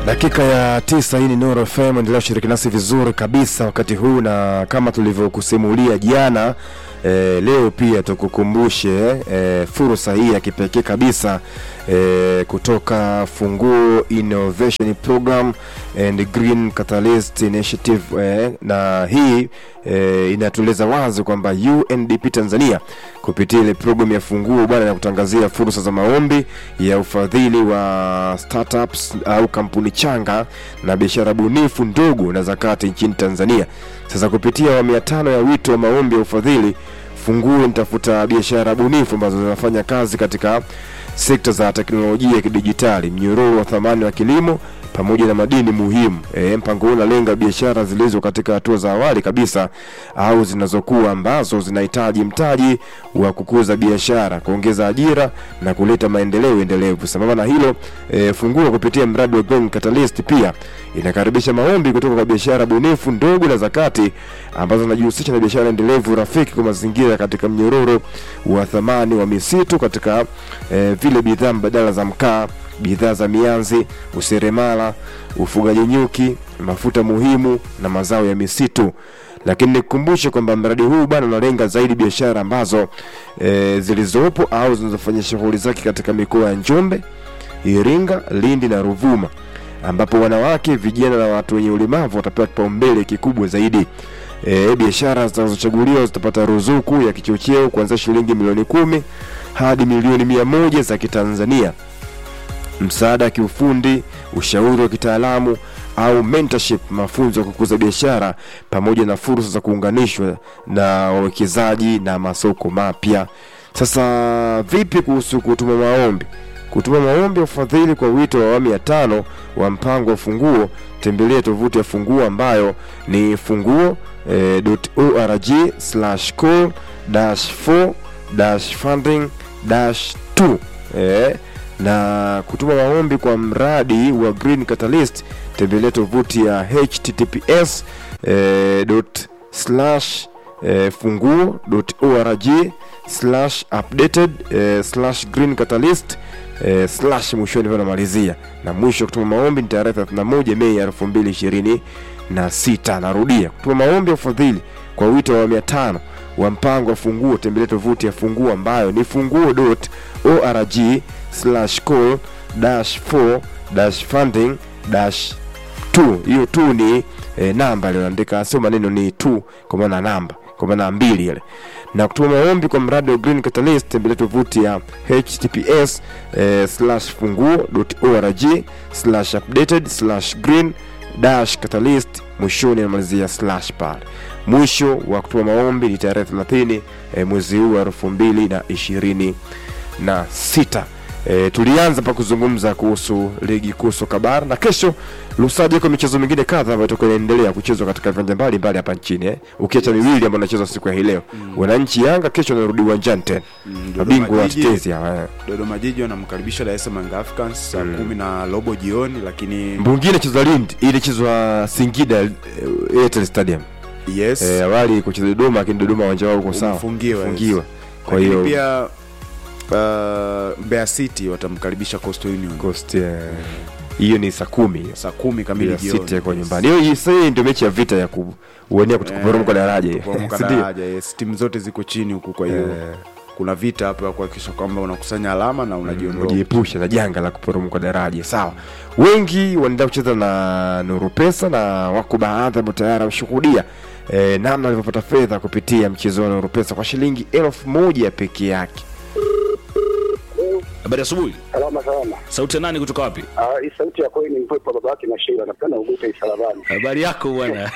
Dakika ya tisa, hii ni Nuru FM, endelea kushiriki nasi vizuri kabisa wakati huu, na kama tulivyokusimulia jana e, leo pia tukukumbushe e, fursa hii ya kipekee kabisa e, kutoka Funguo Innovation Program and Green Catalyst Initiative e, na hii e, inatueleza wazi kwamba UNDP Tanzania kupitia ile programu ya Funguo bwana, na kutangazia fursa za maombi ya ufadhili wa startups au kampuni changa na biashara bunifu ndogo na zakati nchini Tanzania. Sasa kupitia awamu ya tano ya wito wa maombi ya ufadhili, Funguo inatafuta biashara bunifu ambazo zinafanya kazi katika sekta za teknolojia ya kidijitali, mnyororo wa thamani wa kilimo pamoja na madini muhimu. E, mpango huu unalenga biashara zilizo katika hatua za awali kabisa au zinazokuwa ambazo zinahitaji mtaji wa kukuza biashara, kuongeza ajira na kuleta maendeleo endelevu. Sambamba na hilo, e, Funguo kupitia mradi wa Green Catalyst pia inakaribisha maombi kutoka kwa biashara bunifu ndogo na zakati ambazo zinajihusisha na biashara endelevu rafiki kwa mazingira katika mnyororo wa thamani wa misitu katika e, vile bidhaa mbadala za mkaa bidhaa za mianzi, useremala, ufugaji nyuki, mafuta muhimu na mazao ya misitu. Lakini nikukumbushe kwamba mradi huu bana unalenga zaidi biashara ambazo e, zilizopo au zinazofanya shughuli zake katika mikoa ya Njombe, Iringa, Lindi na Ruvuma, ambapo wanawake, vijana na watu wenye ulemavu watapewa kipaumbele kikubwa zaidi. E, biashara zinazochaguliwa zitapata ruzuku ya kichocheo kuanzia shilingi milioni kumi hadi milioni mia moja za Kitanzania msaada wa kiufundi, ushauri wa kitaalamu au mentorship, mafunzo ya kukuza biashara, pamoja na fursa za kuunganishwa na wawekezaji na masoko mapya. Sasa vipi kuhusu kutuma maombi? Kutuma maombi ya ufadhili kwa wito wa awamu ya tano wa mpango wa Funguo, tembelea tovuti ya Funguo ambayo ni funguo eh, .org slash call dash 4 dash funding dash 2 eh, na kutuma maombi kwa mradi wa Green Catalyst tembelea tovuti ya https eh, dot slash eh, funguo dot org slash updated eh, slash green catalyst eh, slash mwishoni vanamalizia na mwisho kutuma maombi ni tarehe 31 Mei 2026. Narudia, kutuma maombi ya ufadhili kwa wito wa mia tano wa mpango wa Funguo, tembelea tovuti ya Funguo ambayo ni funguo.org slash call dash 4 dash funding dash 2. Hiyo tu ni e, namba iliyoandika, sio maneno, ni tu kwa maana namba, kwa maana mbili ile. Na kutuma maombi kwa mradi wa Green Catalyst, tembelea tovuti ya https e, slash funguo.org slash updated slash green dash catalyst mwishoni anamalizia slash pale. Mwisho wa kutuma maombi ni tarehe 30 e, mwezi huu wa elfu mbili na ishirini na sita. E, tulianza pa kuzungumza kuhusu ligi kuu soka bara na kesho Lusaji iko michezo mingine kadha ambayo itakuwa inaendelea kuchezwa katika viwanja mbalimbali hapa nchini eh. Ukiacha miwili ambayo inachezwa siku ya hii leo. Wananchi Yanga kesho wanarudi uwanjani tena. Mabingwa wa tetezi hawa. eh. Dodoma Jiji wanamkaribisha Dar es Salaam Young Africans saa kumi na robo jioni, lakini Mwingine inachezwa Lindi, ile inachezwa Singida eh, Airtel Stadium. yes Eh, awali kucheza Dodoma lakini Dodoma uwanja wao uko sawa. Umefungiwa, yes. Fungiwa. Kwa lakini hiyo pia uh, Mbeya City watamkaribisha Coastal Union Coast eh, hiyo ni saa kumi saa kumi kamili ya jioni. City yako nyumbani. Hiyo hii sasa hii ndio mechi ya vita ya kuwania kutokuporomoka daraja. hiyo. Kuporomoka Si ndio? daraja, yes. Timu zote ziko chini huku, kwa hiyo kuna vita hapo ya kuhakikisha kwamba unakusanya alama na unajiondoa. ujiepusha na janga la kuporomoka daraja. Sawa, wengi wanaenda kucheza na Nuru Pesa na wako baadhi ambao tayari wameshuhudia eh, namna walivyopata fedha kupitia mchezo wa Nuru Pesa kwa shilingi elfu moja peke yake. Habari asubuhi. Salama salama. Sauti ya nani kutoka wapi? Ah, hii sauti ya kweli ni mpepo baba yake na Sheila. Napenda ugute isalabani. Habari yako bwana.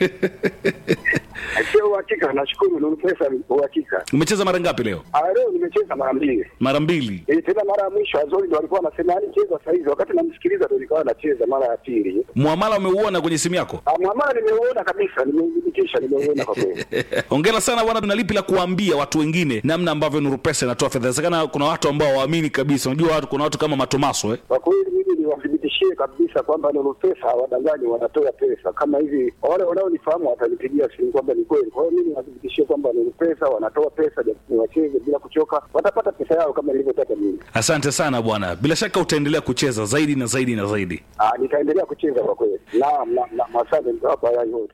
Sio uhakika, nashukuru ni pesa uhakika. Umecheza mara ngapi leo? Ah, leo nimecheza mara mbili. Mara mbili. Eh, tena mara ya mwisho Azori ndo alikuwa anasema yani cheza saa hizi, wakati namsikiliza ndo nikawa nacheza mara ya pili. Muamala umeuona kwenye simu yako? Ah, mwamala nimeuona kabisa, nimeudhibitisha, nimeuona kwa kweli. Hongera sana bwana, tuna lipi la kuambia watu wengine namna ambavyo Nuru Pesa inatoa fedha? Inawezekana kuna watu ambao waamini kabisa. Unajua watu, kuna watu kama Matomaso eh? Kwa kweli mimi mimi niwathibitishie kabisa kwamba Nuru Pesa hawadanganyi, wanatoa pesa kama hivi. Wale wanaonifahamu watanipigia simu kwamba ni kweli. Kwa hiyo mimi niwathibitishie kwamba Nuru Pesa wanatoa pesa, ni wacheze bila kuchoka, watapata pesa yao kama nilivyotaka mimi. asante sana bwana bila shaka utaendelea kucheza zaidi na zaidi na zaidi Ah, nitaendelea kucheza kwa kweli. Naam, naam, naam, asante mtawapa haya yote.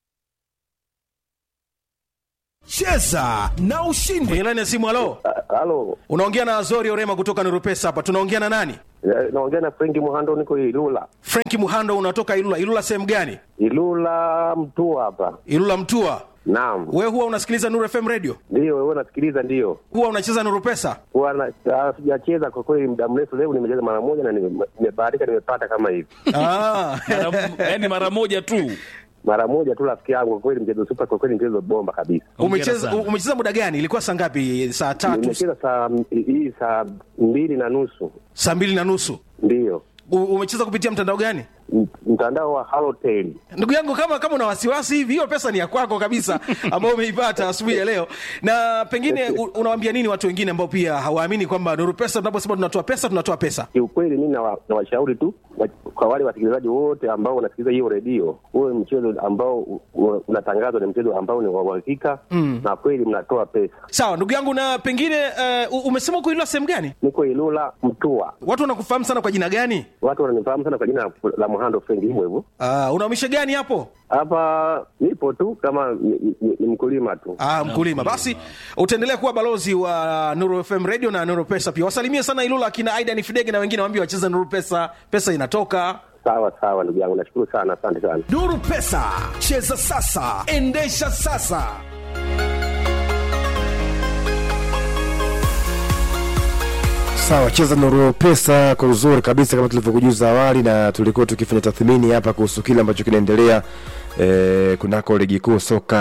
cheza na ushindi kwenye laini ya simu halo Halo, unaongea na azori orema kutoka nurupesa hapa tunaongea na nani eh, naongea na Frenki Muhando, niko Ilula. frenki muhando unatoka ilula ilula sehemu gani Ilula Mtua hapa. ilula mtua Naam, wewe huwa unasikiliza nuru fm radio ndio wewe nasikiliza, ndio huwa unacheza nurupesa huwa na- ah, sijacheza kwa kweli muda mrefu. Leo nimecheza mara moja na nime- nimebahatika, nimepata kama hivi ah. yaani mara moja tu mara moja tu, rafiki yangu. Kwa kweli mchezo super, kwa kweli mchezo bomba kabisa. umecheza sana. umecheza muda gani ilikuwa saa ngapi saa tatu Nimecheza saa hii saa mbili na nusu, saa mbili na nusu ndio U- umecheza kupitia mtandao gani M- mtandao wa Halotel. ndugu yangu kama kama una wasiwasi hivi hiyo pesa ni ya kwako kabisa ambayo umeipata asubuhi ya leo na pengine u- unawaambia nini watu wengine ambao pia hawaamini kwamba nuru pesa tunaposema tunatoa pesa tunatoa pesa Kiukweli mimi nawa- nawashauri tu wa- kwa wale wasikilizaji wote ambao wanasikiliza hiyo redio, huwe mchezo ambao u- u- unatangazwa ni mchezo ambao ni wa uhakika na kweli mnatoa pesa. sawa ndugu yangu na pengine uh, umesema uko ilula sehemu gani Niko Ilula Mtua, watu wanakufahamu sana kwa jina gani watu wananifahamu sana kwa jina la Muhando Frengi, hivyo hivyo. uh, unaumisha gani hapo Hapa nipo tu kama ni, ni, ni mkulima tu. Ah, mkulima basi utaendelea kuwa balozi wa nuru fm radio na nuru pesa pia wasalimie sana ilula akina aidan fidege na wengine waambie wacheze nuru pesa pesa inatoka Sawa sawa, ndugu yangu, nashukuru sana, asante sana. nuru pesa cheza sasa endesha sasa Sawa, cheza Nuru Pesa kwa uzuri kabisa kama tulivyokujuza awali, na tulikuwa tukifanya tathmini hapa kuhusu kile ambacho kinaendelea e, kunako ligi kuu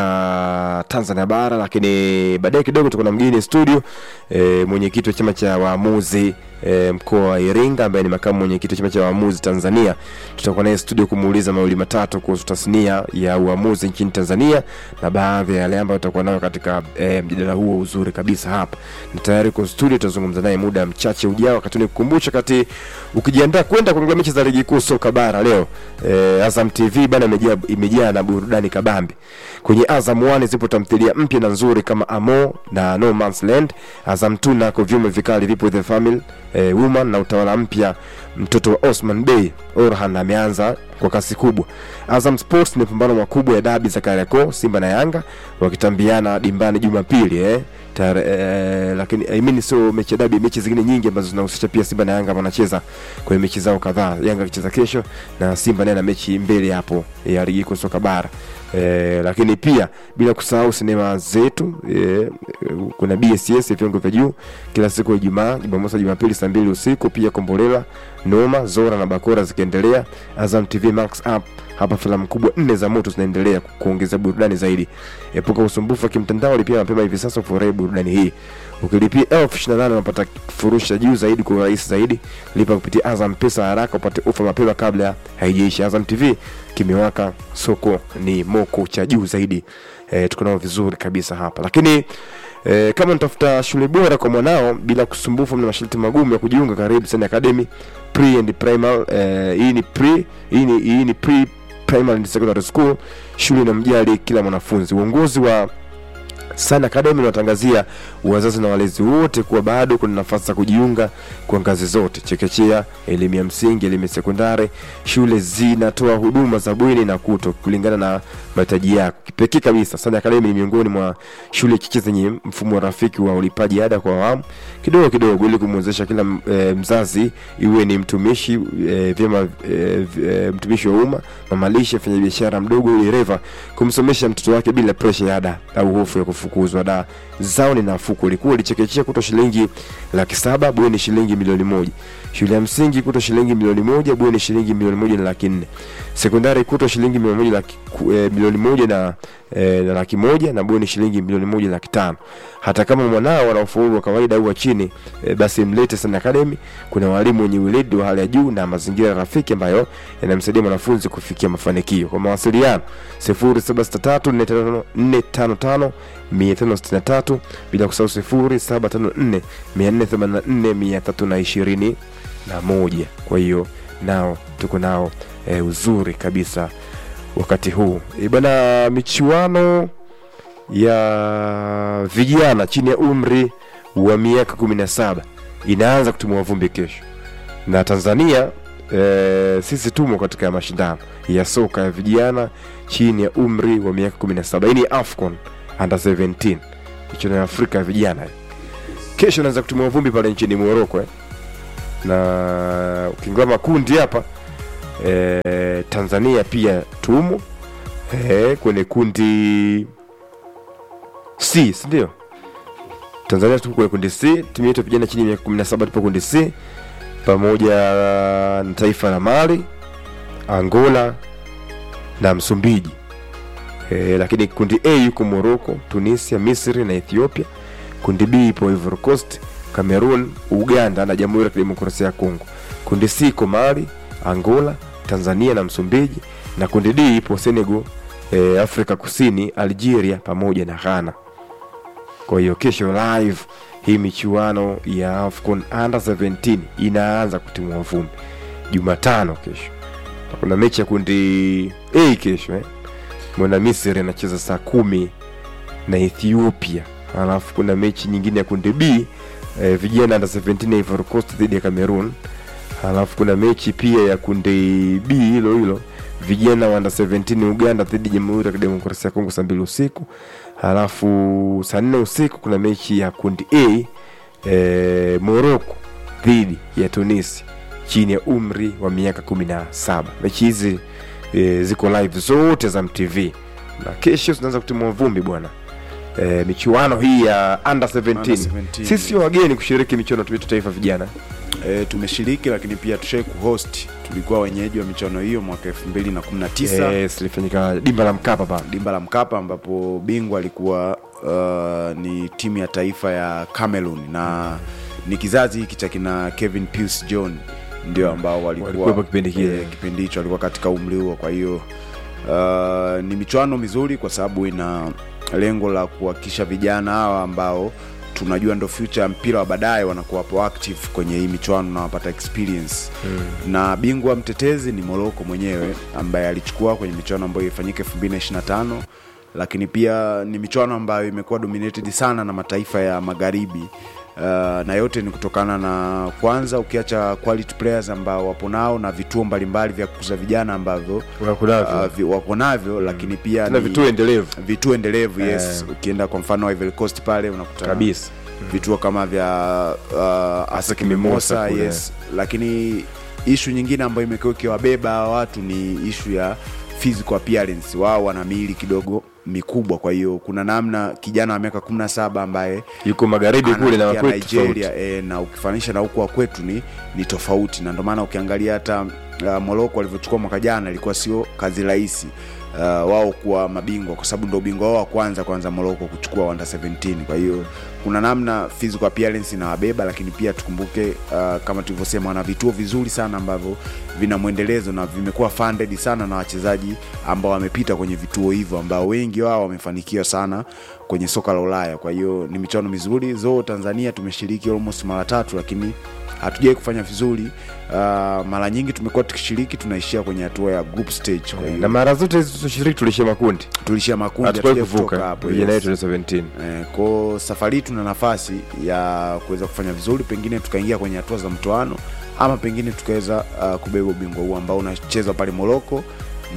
soka Tanzania bara, lakini baadaye kidogo tuko na mgeni studio e, mwenyekiti wa chama cha waamuzi e, mkoa wa Iringa ambaye ni makamu mwenyekiti wa chama cha waamuzi Tanzania. Tutakuwa naye studio kumuuliza mawili matatu kuhusu tasnia ya uamuzi nchini Tanzania na baadhi ya yale ambayo tutakuwa nayo katika e, mjadala huo uzuri kabisa hapa. Na tayari kwa studio tutazungumza naye muda mchache ujao, wakati nikukumbusha kati ukijiandaa kwenda kuangalia mechi za ligi kuu soka bara leo e, Azam TV bana imejaa imejaa na burudani kabambi. Kwenye Azam 1 zipo tamthilia mpya na nzuri kama Amo na No Man's Land. Azam 2 nako vyume vikali vipo The Family e, Woman na utawala mpya mtoto wa Osman Bey Orhan ameanza kwa kasi kubwa. Azam Sports ni pambano makubwa ya dabi za Kariakoo, Simba na Yanga wakitambiana dimbani Jumapili eh. Tare, eh, lakini I mean sio mechi ya dabi, mechi zingine nyingi ambazo zinahusisha pia Simba na Yanga wanacheza kwenye mechi zao kadhaa. Yanga akicheza kesho na Simba naye na mechi mbele hapo ya ligi kuu soka bara. E, lakini pia bila kusahau sinema zetu e, kuna BSS viwango vya juu kila siku ya Ijumaa, Jumamosi, Jumapili saa mbili usiku. Pia Kombolela, Noma, Zora na Bakora zikiendelea. Azam TV Max Up hapa filamu kubwa nne za moto zinaendelea ku- kuongeza burudani zaidi. Epuka usumbufu wa kimtandao, lipia mapema hivi sasa ufurahi burudani hii. Ukilipia elfu ishirini na nane unapata furushi ya juu zaidi kwa urahisi zaidi. Lipa kupitia Azam Pesa haraka upate ofa mapema kabla haijaisha. Azam TV kimewaka, soko ni moko cha juu zaidi. E, tuko nao vizuri kabisa hapa, lakini e, kama natafuta shule bora kwa mwanao bila kusumbufu na masharti magumu ya kujiunga, karibu Sani Academy pre and primary. E, hii ni pre hii ni, hii ni pre primary and secondary school, shule inamjali kila mwanafunzi. Uongozi wa Sun Academy unatangazia wazazi na walezi wote kuwa bado kuna nafasi za kujiunga kwa ngazi zote: chekechea, elimu ya msingi, elimu ya sekondari. Shule zinatoa huduma za bweni na kuto kulingana na mahitaji yako. Kipekee kabisa, Sun Academy ni miongoni mwa shule chache zenye mfumo rafiki wa ulipaji ada kwa awamu kidogo kidogo, ili kumwezesha kila e, mzazi iwe ni mtumishi e, vyema e, e, mtumishi wa umma, mamalishe, fanya biashara mdogo, dereva, kumsomesha mtoto wake bila presha ya ada au hofu ya kufukuzwa. Ada zao ni nafuu kwelikweli. Chekechea kuto shilingi laki saba, bweni shilingi milioni moja. Shule ya msingi kuto shilingi milioni moja, bweni shilingi milioni moja na laki nne. Sekondari kuto shilingi milioni moja laki, ku- eh, milioni moja na, eh, na laki moja na bweni shilingi milioni moja na laki tano. Hata kama mwanao ana ufaulu wa kawaida au wa chini eh, basi mlete Sun Academy. Kuna walimu wenye weledi wa hali ya juu na mazingira rafiki ambayo yanamsaidia mwanafunzi kufikia mafanikio. Kwa mawasiliano 07634555 563 bila kusahau 0754 484 321 na moja. Kwa hiyo nao tuko nao e, uzuri kabisa wakati huu e, bana michuano ya vijana chini ya umri wa miaka 17 inaanza kutimua vumbi kesho na tanzania e, sisi tumo katika mashindano ya soka ya vijana chini ya umri wa miaka 17 hii ni afcon under 17 michuano ya afrika ya vijana kesho inaanza kutimua vumbi pale nchini moroko eh. na ukiingia makundi hapa e, tanzania pia tumo e, kwenye kundi c sindio tanzania tupo kwenye kundi c timu yetu ya vijana chini ya miaka 17 tupo kundi c pamoja na taifa la mali angola na msumbiji e, lakini kundi a yuko morocco tunisia misri na ethiopia kundi b ipo ivory coast cameroon uganda na jamhuri ya kidemokrasia ya kongo kundi c iko mali angola tanzania na msumbiji na kundi d ipo senegal e, afrika kusini algeria pamoja na ghana kwa hiyo kesho live hii michuano ya afcon under 17 inaanza kutimua vumbi jumatano kesho Na kuna mechi ya kundi a kesho eh. mwana misri anacheza saa kumi na ethiopia alafu kuna mechi nyingine ya kundi b eh, vijana under 17 ya Ivory Coast dhidi ya cameroon alafu kuna mechi pia ya kundi b hilo hilo vijana wa under 17 uganda dhidi ya jamhuri ya kidemokrasia ya kongo saa mbili usiku halafu saa nne usiku kuna mechi ya kundi a e, morocco dhidi ya tunisi chini ya umri wa miaka 17 mechi hizi e, ziko live zote za mtv na kesho zinaanza kutimua vumbi bwana e, michuano hii ya under 17, Under 17, sisi sio wageni kushiriki michuano yetu taifa vijana e, tumeshiriki lakini pia tushai kuhost tulikuwa wenyeji wa michuano hiyo mwaka 2019 yes, lifanyika dimba la mkapa pale dimba la mkapa ambapo bingwa alikuwa uh, ni timu ya taifa ya cameroon na ni kizazi hiki cha kina kevin Pius john ndio ambao Walikuwepo walikuwa kipindi kile. eh, kipindi hicho walikuwa katika umri huo kwa hiyo uh, ni michuano mizuri kwa sababu ina lengo la kuhakikisha vijana hawa ambao tunajua ndo future ya mpira wa baadaye wanakuwa wapo active kwenye hii michuano na wapata experience mm. na bingwa mtetezi ni moroko mwenyewe ambaye alichukua kwenye michuano ambayo ifanyika 2025 lakini pia ni michuano ambayo imekuwa dominated sana na mataifa ya magharibi Uh, na yote ni kutokana na kwanza ukiacha quality players ambao wapo nao na vituo mbalimbali vya kukuza vijana ambavyo Wako navyo. uh, vi- wako navyo lakini pia tena ni- vituo endelevu vituo endelevu yes Eh. ukienda kwa mfano Ivory Coast pale unakuta kabisa vituo kama vya uh, Asec Mimosa Mimosa kule. yes lakini ishu nyingine ambayo imekuwa ikiwabeba hawa watu ni ishu ya physical appearance wao wana miili kidogo mikubwa kwa hiyo kuna namna kijana wa miaka 17 ambaye yuko magharibi kule na anafikia wakwetu tofauti Nigeria e, na ukifanisha na huku wa kwetu ni, ni tofauti na ndio maana ukiangalia hata uh, Morocco walivyochukua mwaka jana ilikuwa sio kazi rahisi uh, wao kuwa mabingwa kwa sababu ndo ubingwa wao wa kwanza kwanza Morocco kuchukua under 17 kwa hiyo kuna namna physical appearance inawabeba lakini pia tukumbuke uh, kama tulivyosema wana vituo vizuri sana ambavyo vina mwendelezo na vimekuwa funded sana na wachezaji ambao wamepita kwenye vituo hivyo ambao wengi wao wamefanikiwa sana kwenye soka la Ulaya. Kwa hiyo ni michuano mizuri zo. Tanzania tumeshiriki almost mara tatu, lakini hatujawai kufanya vizuri. Uh, mara nyingi tumekuwa tukishiriki tunaishia kwenye hatua ya group stage. Kwa na hiyo mara zote hizi tushiriki tulishia makundi tulishia makundi, hatukuwahi hatujawahi kutoka kuvuka hapo. vijana yes. yetu ni 17 Eh, ko safari hii tuna nafasi ya kuweza kufanya vizuri, pengine tukaingia kwenye hatua za mtoano ama pengine tukaweza uh, kubeba ubingwa huu ambao unachezwa pale Moroko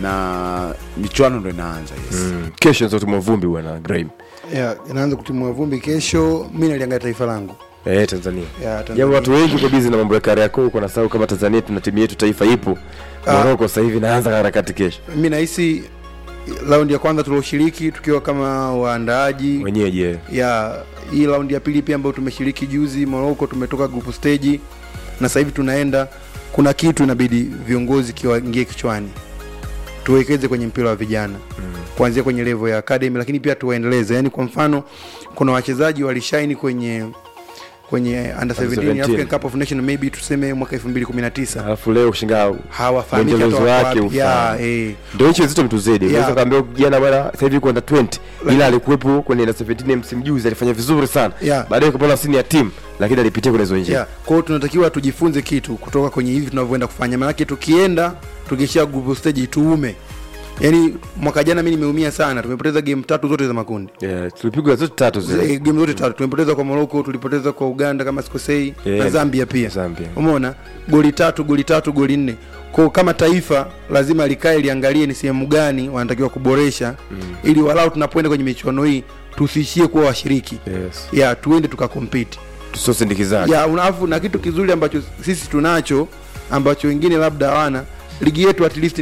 na michuano ndo inaanza yes. mm. kesho nzotumwa vumbi bwana Graham yeah, inaanza kutimua vumbi kesho mi naliangalia taifa langu eh Tanzania yeah, japo watu wengi kwa bizi na mambo ya Kariakoo huko na sababu kama Tanzania tuna timu yetu taifa ipo Ah. Morocco sasa hivi naanza harakati kesho mi nahisi raundi ya kwanza tulioshiriki tukiwa kama waandaaji wenyeji eh. ya hii raundi ya pili pia ambayo tumeshiriki juzi Morocco tumetoka group stage na sasa hivi tunaenda kuna kitu inabidi viongozi kiwaingie kichwani tuwekeze kwenye mpira wa vijana mm. kuanzia kwenye level ya academy lakini pia tuwaendeleze yani kwa mfano kuna wachezaji walishaini kwenye kwenye under 17 17. African Cup of Nations maybe tuseme mwaka 2019 alafu leo kushinga hawafahamiki hata mwendelezo wako wake wapi. Ya, ufahamu. eh. ndio nchi nzito mtuzidi Yeah. unaweza kaambia jana bwana sasa hivi kwenda 20 ila alikuwepo kwenye na 17 msimu juzi alifanya vizuri sana Yeah. baadaye kupona sini ya timu lakini alipitia kwenye hizo njia yeah. kwa hiyo tunatakiwa tujifunze kitu kutoka kwenye hivi tunavyoenda kufanya maanake tukienda tukishia group stage tuume yaani mwaka jana mi nimeumia sana tumepoteza game tatu zote za makundi yeah, tulipigwa zote tatu zile Z- game zote tatu tumepoteza kwa morocco tulipoteza kwa uganda kama sikosei Yeah. na zambia pia Zambia. umeona goli tatu goli tatu goli nne kwao kama taifa lazima likae liangalie ni sehemu gani wanatakiwa kuboresha mm. ili walau tunapoenda kwenye michuano hii tusiishie kuwa washiriki yes. ya tuende tukakompiti tusiosindikizaji ya unafu na kitu kizuri ambacho sisi tunacho ambacho wengine labda hawana ligi yetu at least